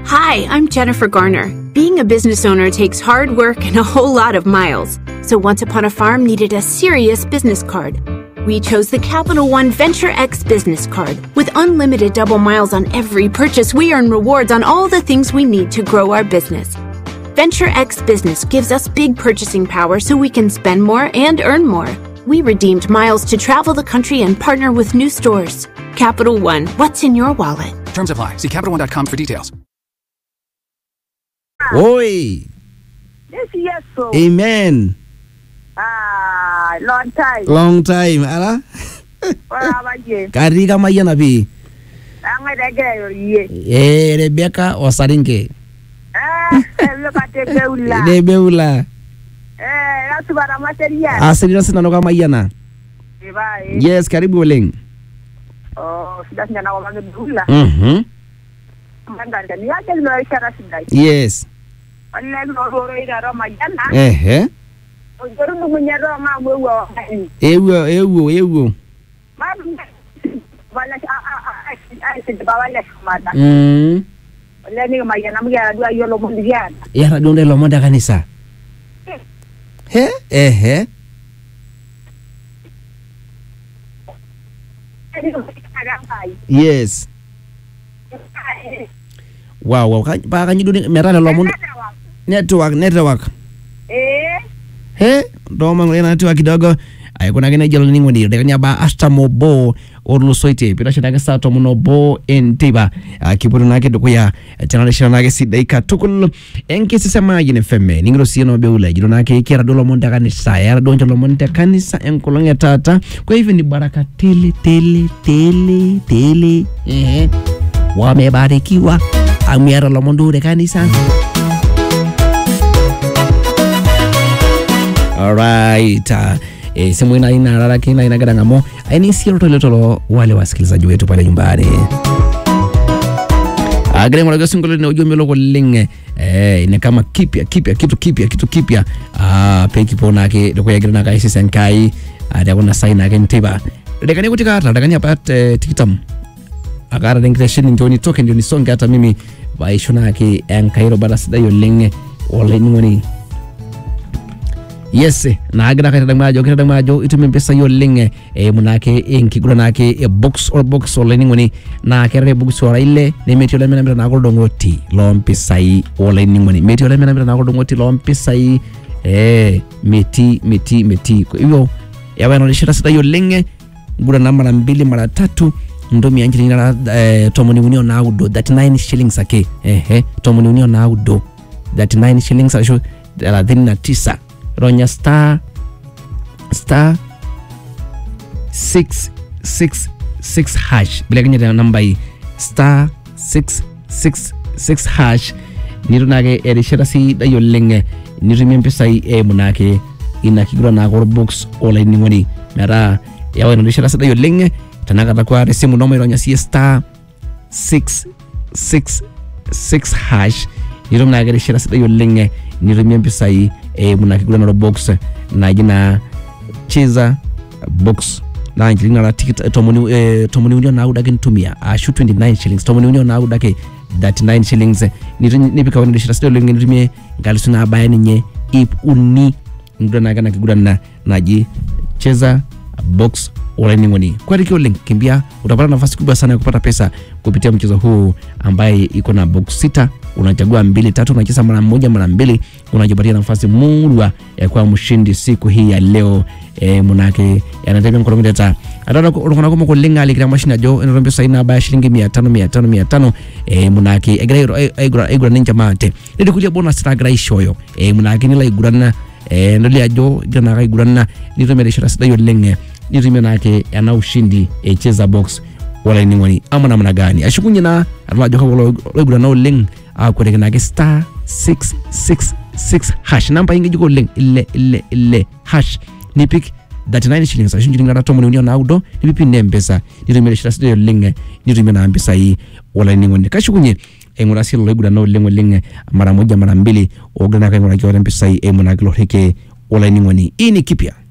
Hi, I'm Jennifer Garner. Being a business owner takes hard work and a whole lot of miles. So Once Upon a Farm needed a serious business card. We chose the Capital One Venture X business card. With unlimited double miles on every purchase, we earn rewards on all the things we need to grow our business. Venture X Business gives us big purchasing power so we can spend more and earn more. We redeemed miles to travel the country and partner with new stores. Capital One, what's in your wallet? Terms apply. See CapitalOne.com for details. Oi, Yes, yes, so. amen. Ah, long time. Long time, ala. Wala ba je? Kari kama yana pi. Ang ada gaya ye. Eh, Rebecca Osarinke. Eh, lo kate beula. De beula. Eh, la subara material. Asiri sina no kama yana. Iba eh. Yes, karibu Oleng. Oh, sudah nyana wa mage beula. Mhm. Mandanda ni ate lo ishara sidai. Yes. Wala lo ro ira ro majana. Ehe. O joru mu nya ro ma mo wo. Ewo, ewo, ewo. Ma wala a a a a se ba wala mata. Mm. Wala ni ma yana mu ya dua yo lo mo ndiana. Yara donde lo monda kanisa. He? Ehe. Yes. Wow, wow. Kan- Pa kanyi duni merana lo monda. Network, network. Eh, he ndoma ngulena network kidogo aikuna kene jelo ningo ndi dekanya ba asta mobo orlusoite pira shina ke sato muno bo entiba kiputu nake dokuya chana shina nake sidaika tukul enke sisema yine femme ningiro sieno beula jilo nake kera dolo monta kanisa yara donjo lo monta kanisa enkolonge tata kwa hivyo ni baraka tele tele tele tele ehe wamebarikiwa amyara lo mondure kanisa Alright. Uh, e, simu ina ina raraki ina ina gadangamo aini sio tolo tolo wale wasikilizaji wetu pale nyumbani agre ngolo gosi ngolo ne ujumbe loko linge eh ine kama kipya kipya kitu kipya kitu kipya ah pe kipona ke doko ya grana kai senkai ada kuna saina ke ntiba dekani kutika ata dekani apat eh, tikitam akara dengreshin ndio nitoke ndio nisonge hata mimi baishona ke enkairo bada sidayo linge ole ngoni yes naagira kaitadang maajo kitadang maajo itumie mpisai oleng e, munake enkiguran nake e box or box olainining'oni naa keetae box ora ile nemetii olemenamita naake oldong'oti loompisai olainining'oni metii olemenamita naake oldong'oti loompisai e, metii metii metii kwa hivyo yawa inaonyeshata sidai oleng guran na mara mbili mara tatu ntomia nchilingini nara eh, tomoni uni onaudo 39 shillings ake ehe tomoni uni onaudo 39 shillings arashu thelathini na tisa ronya star star 666 hash bilakanyata namba hii star 666 hash nitu nake erishata sidai oleng nitumie mpisai eimu nake ina kiguran nake orbox olainining'oni metaa yawa ina rishata sidai oleng tenakata kwa tesimu noma ironya sie star 666 hash nitum nake erishata sidai oleng nitumie mpisai eimu na kiguran orbox naji na cheza box na nchilingini nara tikit tomoni eh, tomoni uni onaudo ake nitumia ashu 29 shillings tomoni uni onaudo ake 39 shillings Nitu- nipika wana rishata sidai oleng nitumie nkalisu nabaya ninye ip uni niguran nake na kiguran na naji cheza box olainining'oni kuariki oleng kimbia utapata nafasi kubwa sana ya kupata pesa kupitia mchezo huu ambaye iko na box sita unachagua mbili tatu unacheza mara moja mara mbili unajipatia nafasi murwa ya kuwa mshindi siku hii ya leo e, munake yanatembea nkolongiteta atata ulukona kuma kulinga alikira mashini ajo enotombe saina abaya shilingi mia tano mia tano mia tano e, munake egira aigura ninja mate nidikulia bonus nagira ishoyo e, munake nila igurana e, ndoli ajo igira naka igurana nitumia rishata sidai oleng nitumia nake ena ushindi echeza box olainining'oni ama namna gani ashukunye na atolajo kalo loigurana oleng akwereke nake star 666 hash namba ingejiko oleng ile ile ile hash nipik 39 shillings ashu nchilingini nara tomoni uni onaudo nipipi ne mpesa nitumia rishata sidai oleng nitumia na mpisai olainining'oni kashukunye aing'ura sii lelo oigurana oleng oleng mara moja mara mbili ogira nake aing'uraki ate mpisai eimu nake loreke olainining'oni hii ni kipya